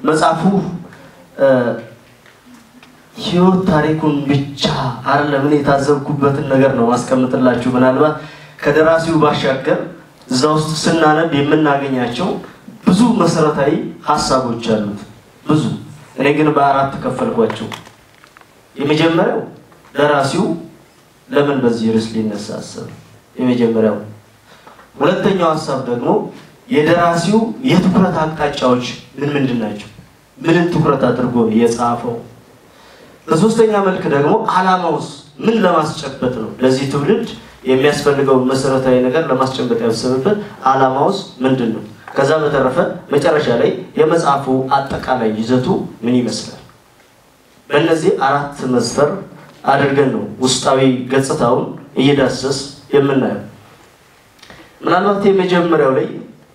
መጽሐፉ ህይወት ታሪኩን ብቻ አይደለም። እኔ የታዘብኩበትን ነገር ነው ማስቀምጥላችሁ። ምናልባት ከደራሲው ባሻገር እዛ ውስጥ ስናነብ የምናገኛቸው ብዙ መሰረታዊ ሀሳቦች አሉት። ብዙ እኔ ግን በአራት ከፈልኳቸው። የመጀመሪያው ደራሲው ለምን በዚህ ርዕስ ሊነሳ አሰበ? የመጀመሪያው። ሁለተኛው ሀሳብ ደግሞ የደራሲው የትኩረት አቅጣጫዎች ምን ምንድን ናቸው? ምንን ትኩረት አድርጎ የጻፈው? በሶስተኛ መልክ ደግሞ ዓላማውስ ምን ለማስጨበጥ ነው? ለዚህ ትውልድ የሚያስፈልገውን መሰረታዊ ነገር ለማስጨበጥ ያሰበበት ዓላማውስ ምንድን ነው? ከዛ በተረፈ መጨረሻ ላይ የመጽሐፉ አጠቃላይ ይዘቱ ምን ይመስላል? በእነዚህ አራት መስፈር አድርገን ነው ውስጣዊ ገጽታውን እየዳሰስ የምናየው። ምናልባት የመጀመሪያው ላይ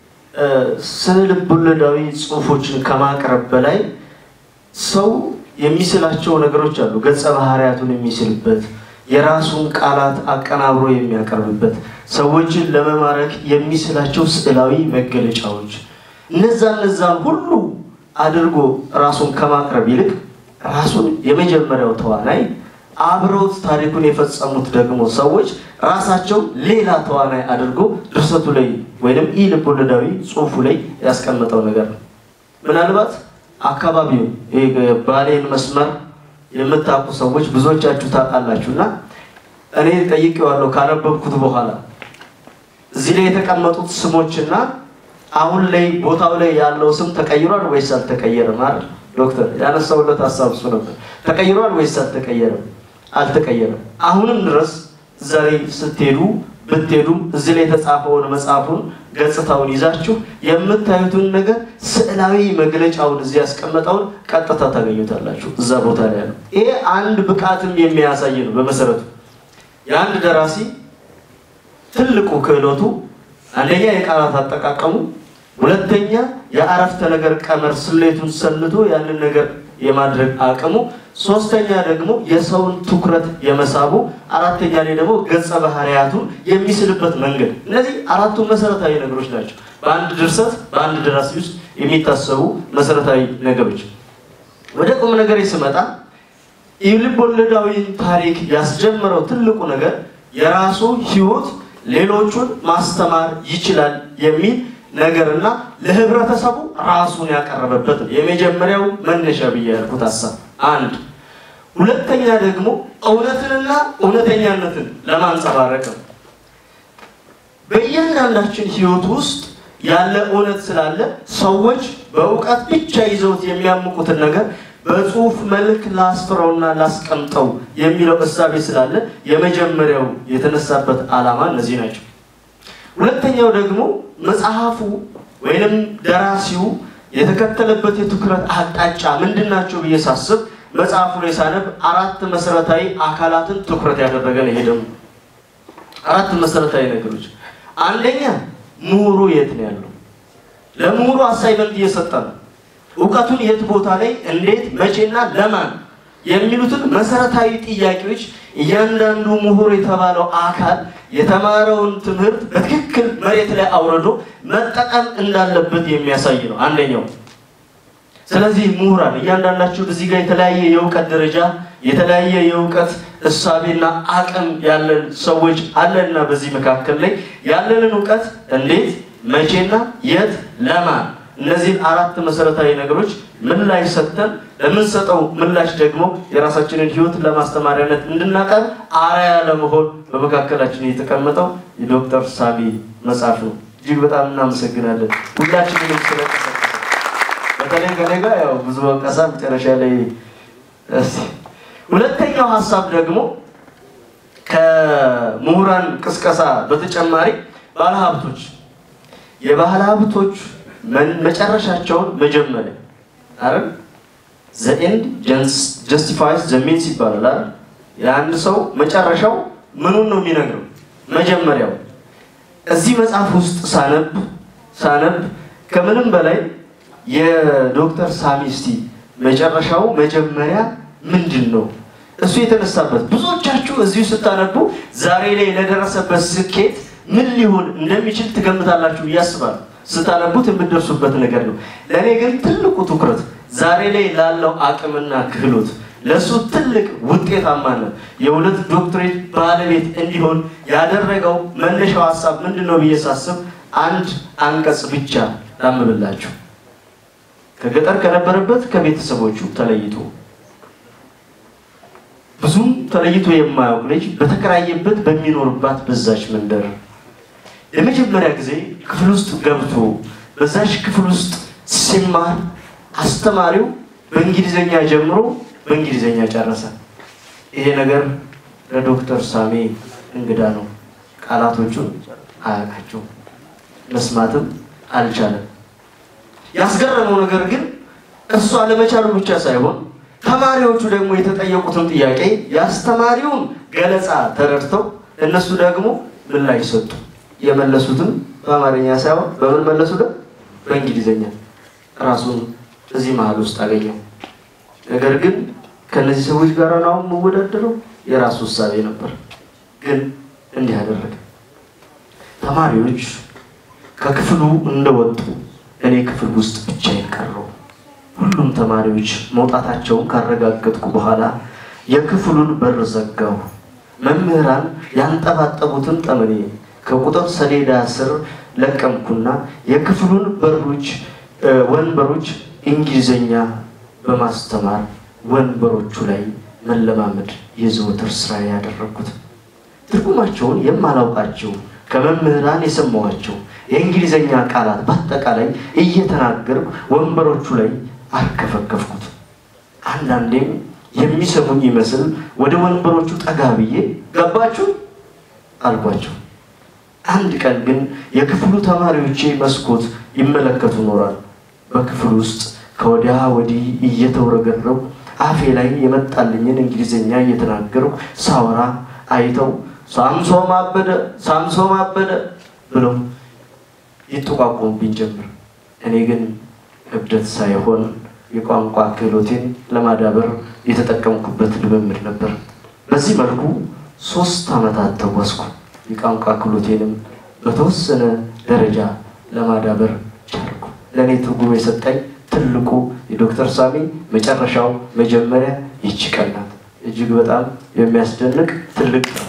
ስነ ልቦለዳዊ ጽሑፎችን ከማቅረብ በላይ ሰው የሚስላቸው ነገሮች አሉ። ገጸ ባህሪያቱን የሚስልበት፣ የራሱን ቃላት አቀናብሮ የሚያቀርብበት፣ ሰዎችን ለመማረክ የሚስላቸው ስዕላዊ መገለጫዎች፣ እነዛ እነዛን ሁሉ አድርጎ ራሱን ከማቅረብ ይልቅ ራሱን የመጀመሪያው ተዋናይ አብረውት ታሪኩን የፈጸሙት ደግሞ ሰዎች ራሳቸው ሌላ ተዋናይ አድርጎ ድርሰቱ ላይ ወይም ኢ ልቦለዳዊ ጽሑፉ ላይ ያስቀመጠው ነገር ነው። ምናልባት አካባቢው ባሌን መስመር የምታውቁ ሰዎች ብዙዎቻችሁ ታውቃላችሁ እና እኔ ጠይቄዋለሁ ካነበብኩት በኋላ እዚህ ላይ የተቀመጡት ስሞችና አሁን ላይ ቦታው ላይ ያለው ስም ተቀይሯል ወይስ አልተቀየረም? አይደል ዶክተር ያነሳውለት ሀሳብ እሱ ነበር። ተቀይሯል ወይስ አልተቀየረም? አልተቀየረም። አሁንም ድረስ እዛ ላይ ስትሄዱ ብትሄዱም እዚህ ላይ የተጻፈውን መጽሐፉን ገጽታውን ይዛችሁ የምታዩትን ነገር ስዕላዊ መግለጫውን እዚህ ያስቀመጠውን ቀጥታ ታገኙታላችሁ እዛ ቦታ ላይ ያለው። ይሄ አንድ ብቃትም የሚያሳይ ነው። በመሰረቱ የአንድ ደራሲ ትልቁ ክህሎቱ አንደኛ የቃላት አጠቃቀሙ፣ ሁለተኛ የአረፍተ ነገር ቀመር ስሌቱን ሰልቶ ያንን ነገር የማድረግ አቅሙ፣ ሶስተኛ ደግሞ የሰውን ትኩረት የመሳቡ፣ አራተኛ ላይ ደግሞ ገጸ ባህሪያቱን የሚስልበት መንገድ። እነዚህ አራቱ መሰረታዊ ነገሮች ናቸው በአንድ ድርሰት በአንድ ደራሲ ውስጥ የሚታሰቡ መሰረታዊ ነገሮች። ወደ ቁም ነገር ስመጣ የልቦለዳዊን ታሪክ ያስጀመረው ትልቁ ነገር የራሱ ህይወት ሌሎቹን ማስተማር ይችላል የሚል ነገርና ለህብረተሰቡ ራሱን ያቀረበበት ነው። የመጀመሪያው መነሻ ብዬ ያልኩት ሀሳብ አንድ። ሁለተኛ ደግሞ እውነትንና እውነተኛነትን ለማንጸባረቅ ነው። በእያንዳንዳችን ህይወት ውስጥ ያለ እውነት ስላለ ሰዎች በእውቀት ብቻ ይዘውት የሚያምቁትን ነገር በጽሁፍ መልክ ላስፍረውና ላስቀምጠው የሚለው እሳቤ ስላለ የመጀመሪያው የተነሳበት ዓላማ እነዚህ ናቸው። ሁለተኛው ደግሞ መጽሐፉ ወይንም ደራሲው የተከተለበት የትኩረት አቅጣጫ ምንድን ናቸው ብዬ ሳስብ መጽሐፉ ላይ ሳነብ አራት መሰረታዊ አካላትን ትኩረት ያደረገ ነው። ይሄ ደግሞ አራት መሰረታዊ ነገሮች፣ አንደኛ ምሁሩ የት ነው ያለው? ለምሁሩ አሳይመንት እየሰጠ ነው። እውቀቱን የት ቦታ ላይ እንዴት፣ መቼና ለማን የሚሉትን መሰረታዊ ጥያቄዎች እያንዳንዱ ምሁር የተባለው አካል የተማረውን ትምህርት በትክክል መሬት ላይ አውርዶ መጠቀም እንዳለበት የሚያሳይ ነው አንደኛው። ስለዚህ ምሁራን እያንዳንዳችሁ እዚህ ጋር የተለያየ የእውቀት ደረጃ የተለያየ የእውቀት እሳቤና አቅም ያለን ሰዎች አለንና በዚህ መካከል ላይ ያለንን እውቀት እንዴት፣ መቼና የት፣ ለማን እነዚህን አራት መሰረታዊ ነገሮች ምላሽ ሰጥተን ለምንሰጠው ምላሽ ደግሞ የራሳችንን ሕይወት ለማስተማሪያነት እንድናቀርብ አርአያ ለመሆን በመካከላችን የተቀመጠው የዶክተር ሳሚ መጽሐፍ ነው። እጅግ በጣም እናመሰግናለን ሁላችንንም ስለቀሰቀሰ በተለይ ከኔ ጋር ያው ብዙ ወቀሳ መጨረሻ ላይ እስቲ ሁለተኛው ሀሳብ ደግሞ ከምሁራን ቅስቀሳ በተጨማሪ ባለሀብቶች የባለ ሀብቶች መጨረሻቸውን መጀመሪያ አይደል ዘ ኤንድ ጀስቲፋይስ ዘ ሚንስ ይባላል አይደል የአንድ ሰው መጨረሻው ምኑን ነው የሚነግረው መጀመሪያው እዚህ መጽሐፍ ውስጥ ሳነብ ሳነብ ከምንም በላይ የዶክተር ሳሚ እስቲ መጨረሻው መጀመሪያ ምንድን ነው እሱ የተነሳበት ብዙዎቻችሁ እዚሁ ስታነቡ ዛሬ ላይ ለደረሰበት ስኬት ምን ሊሆን እንደሚችል ትገምታላችሁ ብዬ አስባለሁ። ስታነቡት የምትደርሱበት ነገር ነው። ለእኔ ግን ትልቁ ትኩረት ዛሬ ላይ ላለው አቅምና ክህሎት ለእሱ ትልቅ ውጤታማነት የሁለት ዶክትሬት ባለቤት እንዲሆን ያደረገው መነሻው ሀሳብ ምንድን ነው ብዬ ሳስብ አንድ አንቀጽ ብቻ ላምብላችሁ። ከገጠር ከነበረበት ከቤተሰቦቹ ተለይቶ ብዙም ተለይቶ የማያውቅ ልጅ በተከራየበት በሚኖርባት በዛች መንደር የመጀመሪያ ጊዜ ክፍል ውስጥ ገብቶ በዛች ክፍል ውስጥ ሲማር አስተማሪው በእንግሊዝኛ ጀምሮ በእንግሊዝኛ ጨረሰ። ይሄ ነገር ለዶክተር ሳሜ እንግዳ ነው። ቃላቶቹን አያውቃቸውም፣ መስማትም አልቻለም። ያስገረመው ነገር ግን እሱ አለመቻሉ ብቻ ሳይሆን ተማሪዎቹ ደግሞ የተጠየቁትን ጥያቄ የአስተማሪውን ገለጻ ተረድተው እነሱ ደግሞ ምላሽ ሰጡ። የመለሱትም በአማርኛ ሳይሆን በምን መለሱ? ደግሞ በእንግሊዝኛ። ራሱን እዚህ መሀል ውስጥ አገኘው። ነገር ግን ከነዚህ ሰዎች ጋር ነው የምወዳደረው የራሱ ውሳቤ ነበር። ግን እንዲህ አደረገ። ተማሪዎች ከክፍሉ እንደወጡ እኔ ክፍል ውስጥ ብቻዬን ቀረሁ። ሁሉም ተማሪዎች መውጣታቸውን ካረጋገጥኩ በኋላ የክፍሉን በር ዘጋሁ። መምህራን ያንጠባጠቡትን ጠመኔ ከቁጥር ሰሌዳ ስር ለቀምኩና የክፍሉን በሮች ወንበሮች እንግሊዘኛ በማስተማር ወንበሮቹ ላይ መለማመድ የዘወትር ስራ ያደረግኩት። ትርጉማቸውን የማላውቃቸው ከመምህራን የሰማኋቸው የእንግሊዘኛ ቃላት በአጠቃላይ እየተናገርኩ ወንበሮቹ ላይ አርከፈከፍኩት። አንዳንዴም የሚሰሙኝ ይመስል ወደ ወንበሮቹ ጠጋ ብዬ ገባችሁ አልኳቸው። አንድ ቀን ግን የክፍሉ ተማሪዎቼ መስኮት ይመለከቱ ኖራል። በክፍሉ ውስጥ ከወዲያ ወዲህ እየተውረገረው አፌ ላይ የመጣልኝን እንግሊዝኛ እየተናገርኩ ሳወራ አይተው ሳምሶም አበደ፣ ሳምሶም አበደ ብለው ይጠቋቁሙብኝ ጀምር። እኔ ግን እብደት ሳይሆን የቋንቋ ክህሎቴን ለማዳበር የተጠቀምኩበት ልምምድ ነበር። በዚህ መልኩ ሶስት ዓመታት ተጓዝኩ። የቋንቋ ክህሎቴንም በተወሰነ ደረጃ ለማዳበር ቻልኩ። ለእኔ ትርጉም የሰጠኝ ትልቁ የዶክተር ሳሚ መጨረሻው መጀመሪያ ይቺ ቀን ናት። እጅግ በጣም የሚያስደንቅ ትልቅ ነው።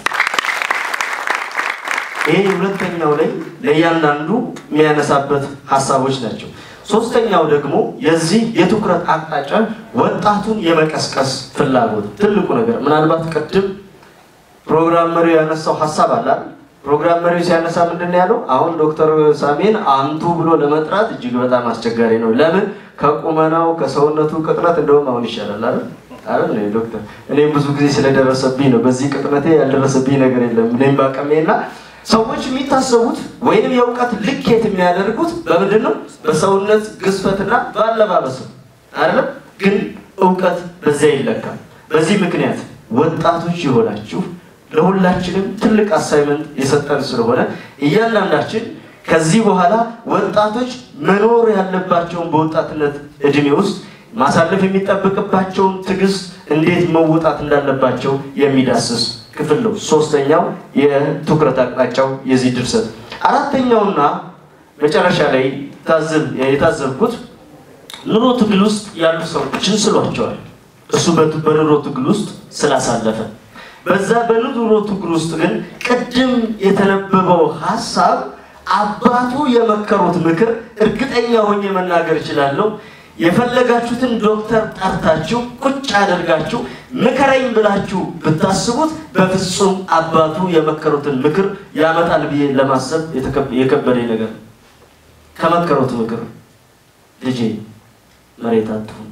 ይሄ ሁለተኛው ላይ ለእያንዳንዱ የሚያነሳበት ሀሳቦች ናቸው። ሶስተኛው ደግሞ የዚህ የትኩረት አቅጣጫ ወጣቱን የመቀስቀስ ፍላጎት ትልቁ ነገር ምናልባት ቅድም ፕሮግራም መሪው ያነሳው ሀሳብ አለ አይደል? ፕሮግራም መሪው ሲያነሳ ምንድን ነው ያለው? አሁን ዶክተር ሳሜን አንቱ ብሎ ለመጥራት እጅግ በጣም አስቸጋሪ ነው። ለምን? ከቁመናው ከሰውነቱ ቅጥነት እንደውም አሁን ይሻላል አይደል? አይደል ዶክተር? እኔም ብዙ ጊዜ ስለደረሰብኝ ነው። በዚህ ቅጥነቴ ያልደረሰብኝ ነገር የለም። እኔም ባቀሜና ሰዎች የሚታሰቡት ወይንም የእውቀት ልኬት የሚያደርጉት በምንድን ነው? በሰውነት ግዝፈትና በአለባበስ አይደለም። ግን እውቀት በዚያ ይለካል። በዚህ ምክንያት ወጣቶች የሆናችሁ ለሁላችንም ትልቅ አሳይመንት የሰጠን ስለሆነ እያንዳንዳችን ከዚህ በኋላ ወጣቶች መኖር ያለባቸውን በወጣትነት እድሜ ውስጥ ማሳለፍ የሚጠበቅባቸውን ትዕግስት እንዴት መወጣት እንዳለባቸው የሚዳስስ ክፍል ነው። ሶስተኛው የትኩረት አቅጣጫው የዚህ ድርሰት። አራተኛውና መጨረሻ ላይ የታዘብኩት ኑሮ ትግል ውስጥ ያሉ ሰዎችን ስሏቸዋል። እሱ በኑሮ ትግል ውስጥ ስላሳለፈ በዛ በኑሮ ትግል ውስጥ ግን ቅድም የተነበበው ሀሳብ አባቱ የመከሩት ምክር እርግጠኛ ሆኜ መናገር እችላለሁ። የፈለጋችሁትን ዶክተር ጠርታችሁ ቁጭ አድርጋችሁ ምከረኝ ብላችሁ ብታስቡት በፍጹም አባቱ የመከሩትን ምክር ያመጣል ብዬ ለማሰብ የከበደኝ ነገር ነው። ከመከሩት ምክር ልጄ መሬት አትሁን።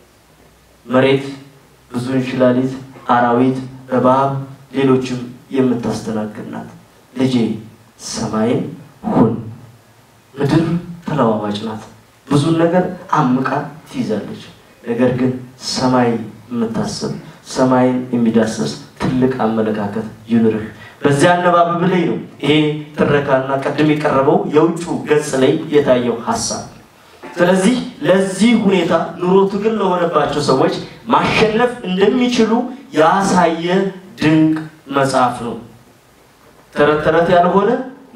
መሬት ብዙ እንሽላሊት፣ አራዊት፣ እባብ፣ ሌሎችም የምታስተናግድ ናት። ልጄ ሰማይን ሁን። ምድር ተለዋዋጭ ናት። ብዙን ነገር አምቃ ትይዛለች። ነገር ግን ሰማይ የምታስብ ሰማይን የሚዳሰስ ትልቅ አመለካከት ይኑርህ። በዚያ አነባበብ ላይ ነው ይሄ ትረካና ቀድም የቀረበው የውጩ ገጽ ላይ የታየው ሀሳብ። ስለዚህ ለዚህ ሁኔታ ኑሮ ትግል ለሆነባቸው ሰዎች ማሸነፍ እንደሚችሉ ያሳየ ድንቅ መጽሐፍ ነው። ተረት ተረት ያልሆነ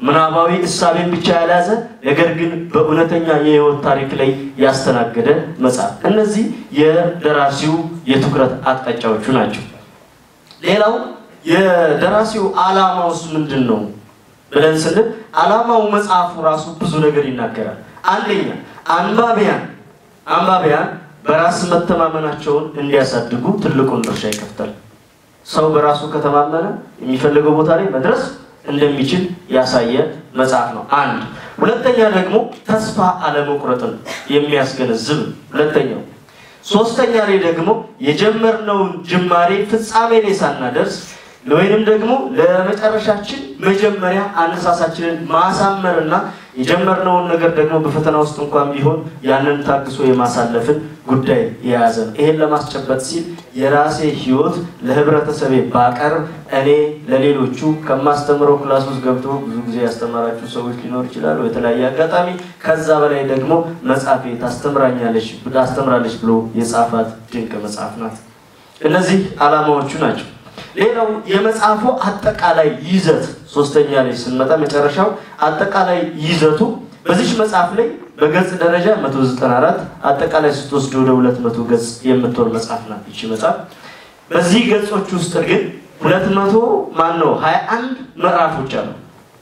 ምናባዊ እሳቤን ብቻ ያልያዘ ነገር ግን በእውነተኛ የህይወት ታሪክ ላይ ያስተናገደ መጽሐፍ። እነዚህ የደራሲው የትኩረት አቅጣጫዎቹ ናቸው። ሌላው የደራሲው ዓላማውስ ምንድን ነው ብለን ስንል ዓላማው መጽሐፉ ራሱ ብዙ ነገር ይናገራል። አንደኛ አንባቢያን አንባቢያን በራስ መተማመናቸውን እንዲያሳድጉ ትልቁን ድርሻ ይከፍታል። ሰው በራሱ ከተማመነ የሚፈልገው ቦታ ላይ መድረስ እንደሚችል ያሳየ መጽሐፍ ነው። አንድ ሁለተኛ ደግሞ ተስፋ አለመቁረጥን የሚያስገነዝብ ሁለተኛው። ሶስተኛ ላይ ደግሞ የጀመርነውን ጅማሬ ፍጻሜ ላይ ሳናደርስ ወይንም ደግሞ ለመጨረሻችን መጀመሪያ አነሳሳችንን ማሳመርና የጀመርነውን ነገር ደግሞ በፈተና ውስጥ እንኳን ቢሆን ያንን ታግሶ የማሳለፍን ጉዳይ የያዘ ነው። ይሄን ለማስጨበጥ ሲል የራሴ ሕይወት ለህብረተሰቤ ባቀርብ እኔ ለሌሎቹ ከማስተምረው ክላስ ውስጥ ገብቶ ብዙ ጊዜ ያስተማራችሁ ሰዎች ሊኖር ይችላሉ፣ የተለያየ አጋጣሚ። ከዛ በላይ ደግሞ መጽሐፌ ታስተምራኛለች ታስተምራለች ብሎ የጻፋት ድንቅ መጽሐፍ ናት። እነዚህ ዓላማዎቹ ናቸው። ሌላው የመጽሐፉ አጠቃላይ ይዘት ሶስተኛ ላይ ስንመጣ መጨረሻው አጠቃላይ ይዘቱ በዚች መጽሐፍ ላይ በገጽ ደረጃ 194 አጠቃላይ ስትወስድ ወደ 200 ገጽ የምትሆን መጽሐፍ ናት ይቺ መጽሐፍ። በዚህ ገጾች ውስጥ ግን 200 ማን ነው 21 ምዕራፎች አሉ።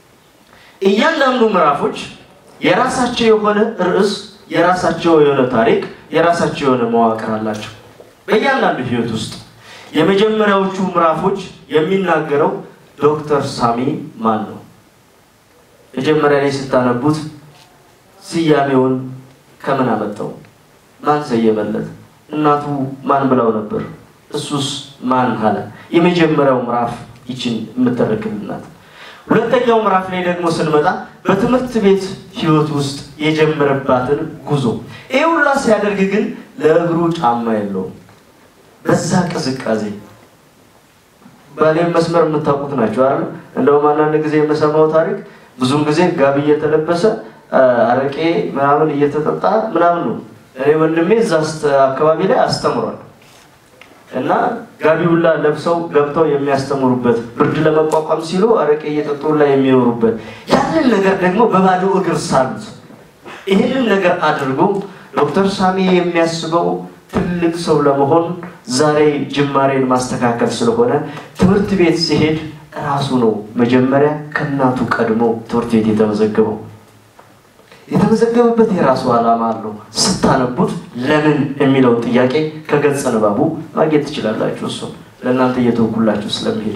እያንዳንዱ ምዕራፎች የራሳቸው የሆነ ርዕስ፣ የራሳቸው የሆነ ታሪክ፣ የራሳቸው የሆነ መዋቅር አላቸው በእያንዳንዱ ህይወት ውስጥ የመጀመሪያዎቹ ምዕራፎች የሚናገረው ዶክተር ሳሚ ማን ነው? መጀመሪያ ላይ ስታነቡት ስያሜውን ከምን አመጣው? ማን ሰየመለት? እናቱ ማን ብላው ነበር? እሱስ ማን አለ? የመጀመሪያው ምዕራፍ ይችን የምትረክብናት። ሁለተኛው ምዕራፍ ላይ ደግሞ ስንመጣ በትምህርት ቤት ህይወት ውስጥ የጀመረባትን ጉዞ ይህ ሁላ ሲያደርግ ግን ለእግሩ ጫማ የለውም። በዛ ቅዝቃዜ ባሌም መስመር የምታውቁት ናቸው አይደል? እንደውም አንዳንድ ጊዜ የምሰማው ታሪክ ብዙም ጊዜ ጋቢ እየተለበሰ አረቄ ምናምን እየተጠጣ ምናምን ነው። እኔ ወንድሜ እዛ አካባቢ ላይ አስተምሯል እና ጋቢ ሁላ ለብሰው ገብተው የሚያስተምሩበት ብርድ ለመቋቋም ሲሉ አረቄ እየጠጡ ላይ የሚኖሩበት ያንን ነገር ደግሞ በባዶ እግር ሳሉት ይህንን ነገር አድርጎ ዶክተር ሳሚ የሚያስበው ትልቅ ሰው ለመሆን ዛሬ ጅማሬን ማስተካከል ስለሆነ ትምህርት ቤት ሲሄድ ራሱ ነው መጀመሪያ ከእናቱ ቀድሞ ትምህርት ቤት የተመዘገበው። የተመዘገበበት የራሱ ዓላማ አለው። ስታነቡት ለምን የሚለውን ጥያቄ ከገጸ ንባቡ ማግኘት ትችላላችሁ። እሱ ለእናንተ እየተወኩላችሁ ስለሚሄድ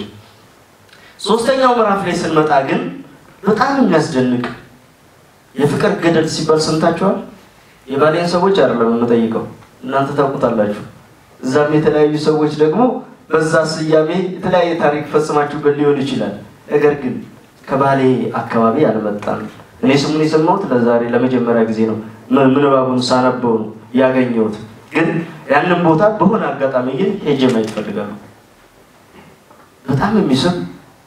ሶስተኛው ምዕራፍ ላይ ስንመጣ ግን በጣም የሚያስደንቅ የፍቅር ገደል ሲባል ሰምታችኋል። የባሌን ሰዎች አይደለም የምጠይቀው እናንተ ታውቁታላችሁ። እዛም የተለያዩ ሰዎች ደግሞ በዛ ስያሜ የተለያየ ታሪክ ፈጽማችሁበት ሊሆን ይችላል። ነገር ግን ከባሌ አካባቢ አልመጣም። እኔ ስሙን የሰማሁት ለዛሬ ለመጀመሪያ ጊዜ ነው። ምንባቡን ሳነበው ነው ያገኘሁት። ግን ያንን ቦታ በሆነ አጋጣሚ ግን ሄጄ ማየት እፈልጋለሁ። በጣም የሚስብ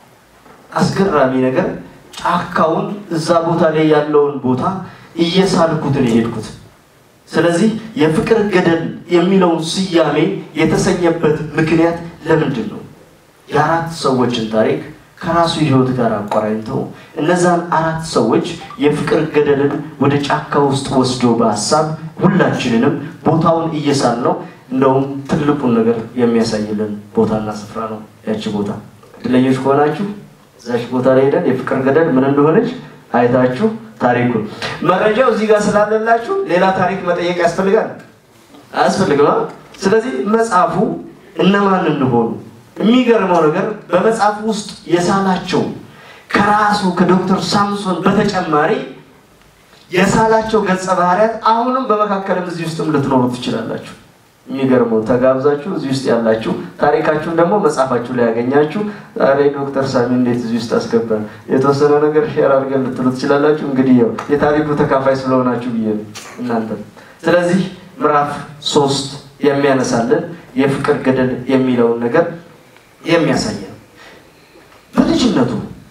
አስገራሚ ነገር ጫካውን እዛ ቦታ ላይ ያለውን ቦታ እየሳልኩት ነው የሄድኩት። ስለዚህ የፍቅር ገደል የሚለውን ስያሜ የተሰኘበት ምክንያት ለምንድን ነው? የአራት ሰዎችን ታሪክ ከራሱ ሕይወት ጋር አቆራኝተው እነዛን አራት ሰዎች የፍቅር ገደልን ወደ ጫካ ውስጥ ወስዶ በሀሳብ ሁላችንንም ቦታውን እየሳል ነው። እንደውም ትልቁን ነገር የሚያሳይልን ቦታና ስፍራ ነው ያቺ ቦታ። እድለኞች ከሆናችሁ እዛች ቦታ ላይ ሄደን የፍቅር ገደል ምን እንደሆነች አይታችሁ ታሪኩን መረጃው እዚህ ጋር ስላለላችሁ ሌላ ታሪክ መጠየቅ ያስፈልጋል አያስፈልግም? ስለዚህ መጽሐፉ እነማን እንደሆኑ የሚገርመው ነገር በመጽሐፉ ውስጥ የሳላቸው ከራሱ ከዶክተር ሳምሶን በተጨማሪ የሳላቸው ገጸ ባህሪያት አሁንም በመካከልም እዚህ ውስጥም ልትኖሩ ትችላላችሁ። የሚገርመው ተጋብዛችሁ እዚህ ውስጥ ያላችሁ ታሪካችሁን ደግሞ መጽሐፋችሁ ላይ ያገኛችሁ ዛሬ ዶክተር ሳሚ እንዴት እዚህ ውስጥ አስገባን የተወሰነ ነገር ሼር አድርገን ልትሉ ትችላላችሁ። እንግዲህ ያው የታሪኩ ተካፋይ ስለሆናችሁ ብዬ እናንተ ስለዚህ ምዕራፍ ሶስት የሚያነሳልን የፍቅር ገደል የሚለውን ነገር የሚያሳይ ነው። በልጅነቱ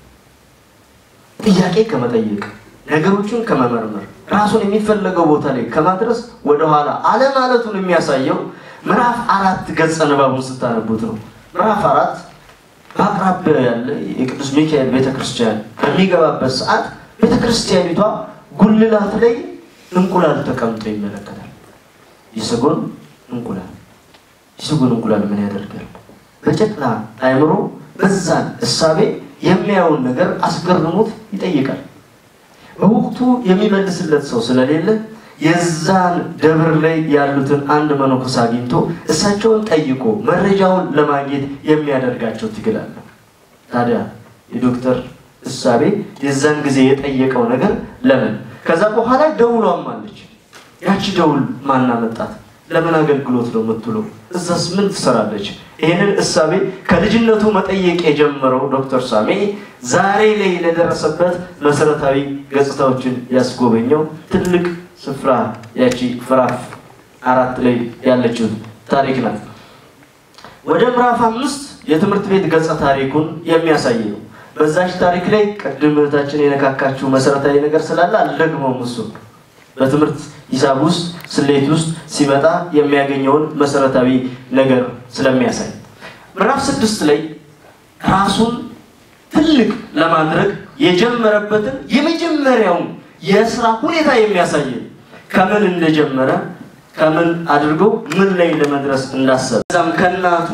ጥያቄ ከመጠየቅ ነገሮችን ከመመርመር ራሱን የሚፈለገው ቦታ ላይ ከማድረስ ወደኋላ አለማለቱን የሚያሳየው ምዕራፍ አራት ገጸ ንባቡን ስታነቡት ነው። ምዕራፍ አራት በአቅራቢያው ያለ የቅዱስ ሚካኤል ቤተክርስቲያን በሚገባበት ሰዓት ቤተክርስቲያኒቷ ጉልላት ላይ እንቁላል ተቀምጦ ይመለከታል። የሰጎን እንቁላል የሰጎን እንቁላል ምን ያደርጋል? በጨቅላ አእምሮ በዛን እሳቤ የሚያየውን ነገር አስገርሞት ይጠይቃል። በወቅቱ የሚመልስለት ሰው ስለሌለ የዛን ደብር ላይ ያሉትን አንድ መነኮስ አግኝቶ እሳቸውን ጠይቆ መረጃውን ለማግኘት የሚያደርጋቸው ትግል አለ። ታዲያ የዶክተር እሳቤ የዛን ጊዜ የጠየቀው ነገር ለምን ከዛ በኋላ ደውሏም አለች። ያቺ ደውል ማናመጣት ለምን አገልግሎት ነው የምትውለው? እዛስ ምን ትሰራለች? ይህንን እሳቤ ከልጅነቱ መጠየቅ የጀመረው ዶክተር ሳሜ ዛሬ ላይ ለደረሰበት መሰረታዊ ገጽታዎችን ያስጎበኘው ትልቅ ስፍራ ያቺ ምዕራፍ አራት ላይ ያለችው ታሪክ ናት። ወደ ምዕራፍ አምስት የትምህርት ቤት ገጸ ታሪኩን የሚያሳይ ነው። በዛች ታሪክ ላይ ቅድም እህታችን የነካካችው መሰረታዊ ነገር ስላለ አልደግመውም። እሱ በትምህርት ሂሳብ ውስጥ ስሌት ውስጥ ሲመጣ የሚያገኘውን መሰረታዊ ነገር ስለሚያሳይ ምዕራፍ ስድስት ላይ ራሱን ትልቅ ለማድረግ የጀመረበትን የመጀመሪያውን የስራ ሁኔታ የሚያሳይ ከምን እንደጀመረ ከምን አድርጎ ምን ላይ ለመድረስ እንዳሰበ እዛም ከእናቱ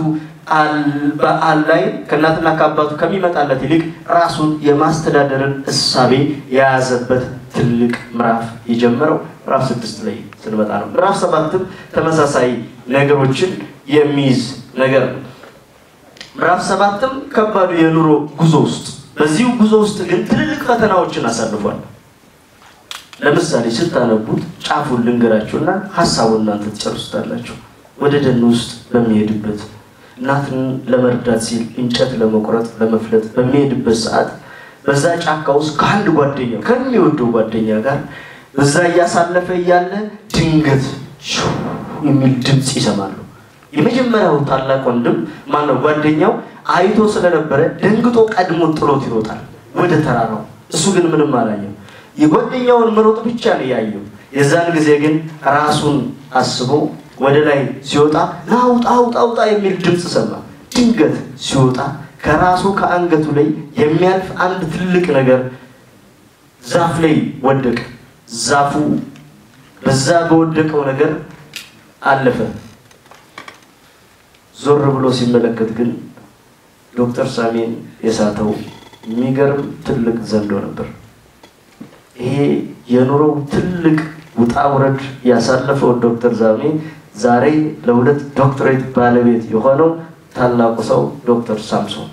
በዓል ላይ ከእናትና ከአባቱ ከሚመጣለት ይልቅ ራሱን የማስተዳደርን እሳቤ የያዘበት ትልቅ ምዕራፍ የጀመረው ምዕራፍ ስድስት ላይ ስንመጣ ነው። ምዕራፍ ሰባትም ተመሳሳይ ነገሮችን የሚይዝ ነገር ነው። ምዕራፍ ሰባትም ከባዱ የኑሮ ጉዞ ውስጥ በዚሁ ጉዞ ውስጥ ግን ትልልቅ ፈተናዎችን አሳልፏል። ለምሳሌ ስታነቡት ጫፉን ልንገራችሁና ሀሳቡን እናንተ ትጨርሱታላችሁ። ወደ ደን ውስጥ በሚሄድበት እናትን ለመርዳት ሲል እንጨት ለመቁረጥ ለመፍለጥ በሚሄድበት ሰዓት በዛ ጫካ ውስጥ ከአንድ ጓደኛ ከሚወደው ጓደኛ ጋር በዛ እያሳለፈ እያለ ድንገት የሚል ድምፅ ይሰማሉ። የመጀመሪያው ታላቅ ወንድም ማነው ጓደኛው አይቶ ስለነበረ ደንግጦ ቀድሞ ጥሎት ይሮጣል ወደ ተራራው። እሱ ግን ምንም አላየም። የጓደኛውን መሮጥ ብቻ ነው ያየው። የዛን ጊዜ ግን ራሱን አስቦ ወደ ላይ ሲወጣ ናውጣ አውጣ አውጣ የሚል ድምፅ ሰማ። ድንገት ሲወጣ ከራሱ ከአንገቱ ላይ የሚያልፍ አንድ ትልቅ ነገር ዛፍ ላይ ወደቀ። ዛፉ በዛ በወደቀው ነገር አለፈ። ዞር ብሎ ሲመለከት ግን ዶክተር ሳሜን የሳተው የሚገርም ትልቅ ዘንዶ ነበር። ይሄ የኑሮው ትልቅ ውጣ ውረድ ያሳለፈው ዶክተር ሳሜ ዛሬ ለሁለት ዶክተሬት ባለቤት የሆነው ታላቁ ሰው ዶክተር ሳምሶን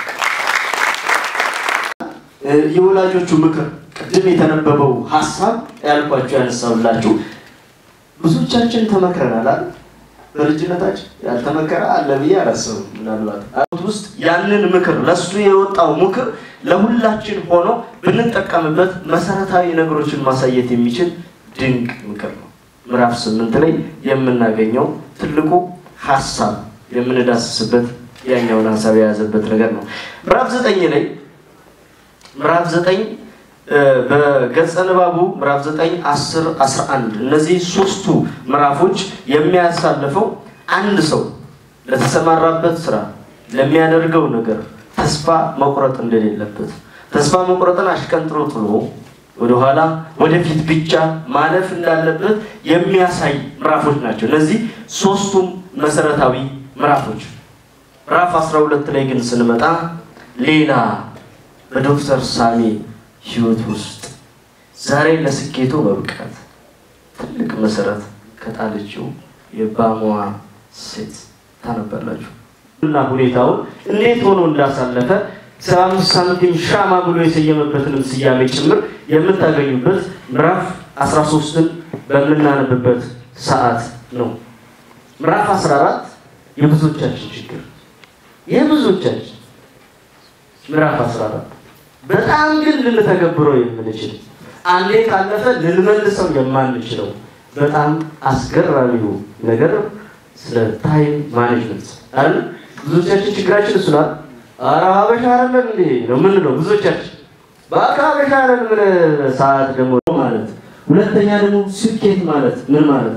የወላጆቹ ምክር ቅድም የተነበበው ሀሳብ ያልኳቸው ያነሳብላችሁ ብዙዎቻችን ተመክረናል አይደል? በልጅነታችን ያልተመከረ አለ ብዬ አላስብም። ምናልባት ውስጥ ያንን ምክር ለሱ የወጣው ምክር ለሁላችን ሆኖ ብንጠቀምበት መሰረታዊ ነገሮችን ማሳየት የሚችል ድንቅ ምክር ነው። ምዕራፍ ስምንት ላይ የምናገኘው ትልቁ ሀሳብ የምንዳስስበት ያኛውን ሀሳብ የያዘበት ነገር ነው። ምዕራፍ ዘጠኝ ላይ ምዕራፍ ዘጠኝ በገጸ ንባቡ ምዕራፍ 9 10 11 እነዚህ ሶስቱ ምዕራፎች የሚያሳልፈው አንድ ሰው ለተሰማራበት ስራ ለሚያደርገው ነገር ተስፋ መቁረጥ እንደሌለበት ተስፋ መቁረጥን አሽቀንጥሮ ጥሎ ወደኋላ ወደፊት ብቻ ማለፍ እንዳለበት የሚያሳይ ምዕራፎች ናቸው። እነዚህ ሶስቱም መሰረታዊ ምዕራፎች። ምዕራፍ 12 ላይ ግን ስንመጣ ሌላ በዶክተር ሳሜ ህይወት ውስጥ ዛሬ ለስኬቱ መብቃት ትልቅ መሰረት ከጣለችው የባሞዋ ሴት ታነባላችሁ እና ሁኔታውን እንዴት ሆኖ እንዳሳለፈ ሰባ አምስት ሳንቲም ሻማ ብሎ የሰየመበትንም ስያሜ ጭምር የምታገኙበት ምዕራፍ 13ን በምናነብበት ሰዓት ነው። ምዕራፍ 14 የብዙዎቻችን ችግር የብዙዎቻችን ምዕራፍ 14 በጣም ግን ልንተገብረው የምንችል አንዴ ካለፈ ልንመልሰው የማንችለው በጣም አስገራሚው ነገር ስለ ታይም ማኔጅመንት አይደል? ብዙዎቻችን ችግራችን እሱ ናት። ኧረ ሀበሻ አይደለም እንዴ ነው የምንለው ብዙዎቻችን። በቃ ሀበሻ አይደለም ምን ሰዓት ደግሞ ማለት ሁለተኛ ደግሞ ስኬት ማለት ምን ማለት ነው?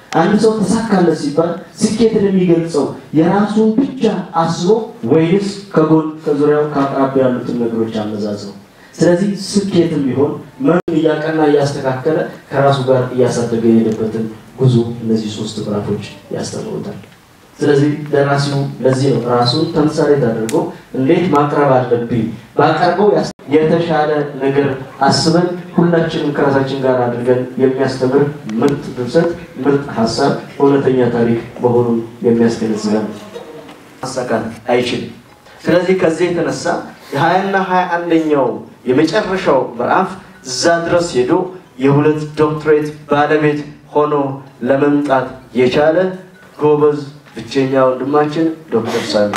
አንድ ሰው ተሳካለት ሲባል ስኬትን የሚገልጸው የራሱን ብቻ አስቦ ወይንስ ከጎን ከዙሪያው ከአቅራቢያ ያሉትን ነገሮች አመዛዝነው? ስለዚህ ስኬትም ቢሆን መሪውን እያቀና እያስተካከለ ከራሱ ጋር እያሳደገ የሄደበትን ጉዞ እነዚህ ሶስት ምዕራፎች ያስተምሩታል። ስለዚህ ደራሲው ለዚህ ነው ራሱን ተምሳሌት አድርጎ እንዴት ማቅረብ አለብኝ ባቀርበው የተሻለ ነገር አስበን ሁላችንም ከራሳችን ጋር አድርገን የሚያስተምር ምርጥ ድርሰት፣ ምርጥ ሀሳብ፣ እውነተኛ ታሪክ መሆኑን የሚያስገነዝበን ማሳካት አይችልም። ስለዚህ ከዚህ የተነሳ የሀያና ሀያ አንደኛው የመጨረሻው ምዕራፍ እዛ ድረስ ሄዶ የሁለት ዶክትሬት ባለቤት ሆኖ ለመምጣት የቻለ ጎበዝ ብቸኛ ወንድማችን ዶክተር ሳሚ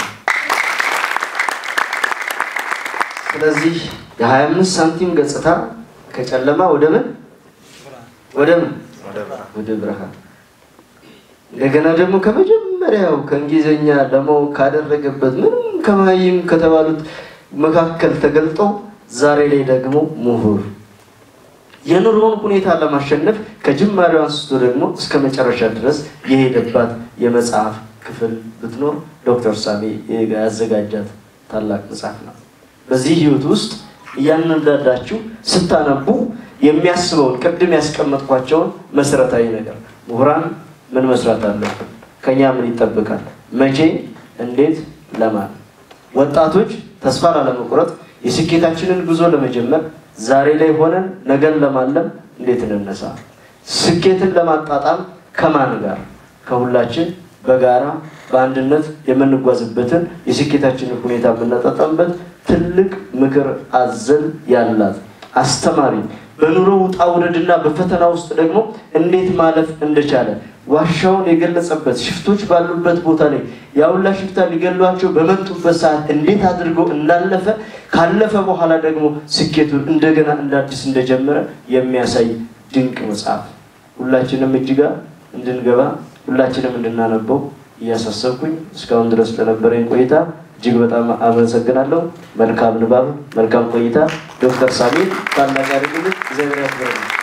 ስለዚህ የ25 ሳንቲም ገጽታ ከጨለማ ወደ ምን ወደ ምን ወደ ብርሃን እንደገና ደግሞ ከመጀመሪያው ከእንግሊዝኛ ለማወቅ ካደረገበት ምንም ከማይም ከተባሉት መካከል ተገልጦ ዛሬ ላይ ደግሞ ምሁር የኑሮውን ሁኔታ ለማሸነፍ ከጅማሬው አንስቶ ደግሞ እስከ መጨረሻ ድረስ የሄደባት የመጽሐፍ ክፍል ብትኖር ዶክተር ሳሚ ያዘጋጃት ታላቅ መጽሐፍ ነው። በዚህ ህይወት ውስጥ እያንዳንዳችሁ ስታነቡ የሚያስበውን ቅድም ያስቀመጥኳቸውን መሰረታዊ ነገር ምሁራን ምን መስራት አለብን? ከኛ ምን ይጠበቃል? መቼ፣ እንዴት፣ ለማን? ወጣቶች ተስፋ ላለመቁረጥ የስኬታችንን ጉዞ ለመጀመር ዛሬ ላይ ሆነን ነገን ለማለም እንዴት እንነሳ? ስኬትን ለማጣጣም ከማን ጋር? ከሁላችን በጋራ በአንድነት የምንጓዝበትን የስኬታችንን ሁኔታ የምናጣጣምበት ትልቅ ምክር አዘል ያላት አስተማሪ በኑሮ ውጣ ውረድና በፈተና ውስጥ ደግሞ እንዴት ማለፍ እንደቻለ ዋሻውን የገለጸበት ሽፍቶች ባሉበት ቦታ ላይ ያውላ ሽፍታ ሊገሏቸው በመጡበት ሰዓት እንዴት አድርገው እንዳለፈ ካለፈ በኋላ ደግሞ ስኬቱን እንደገና እንደ አዲስ እንደጀመረ የሚያሳይ ድንቅ መጽሐፍ ሁላችንም እጅጋ እንድንገባ ሁላችንም እንድናነበው እያሳሰብኩኝ እስካሁን ድረስ ለነበረኝ ቆይታ እጅግ በጣም አመሰግናለሁ። መልካም ንባብ፣ መልካም ቆይታ። ዶክተር ሳሚ ታላቅ ያድርግልን። እግዚአብሔር ያክብርልን።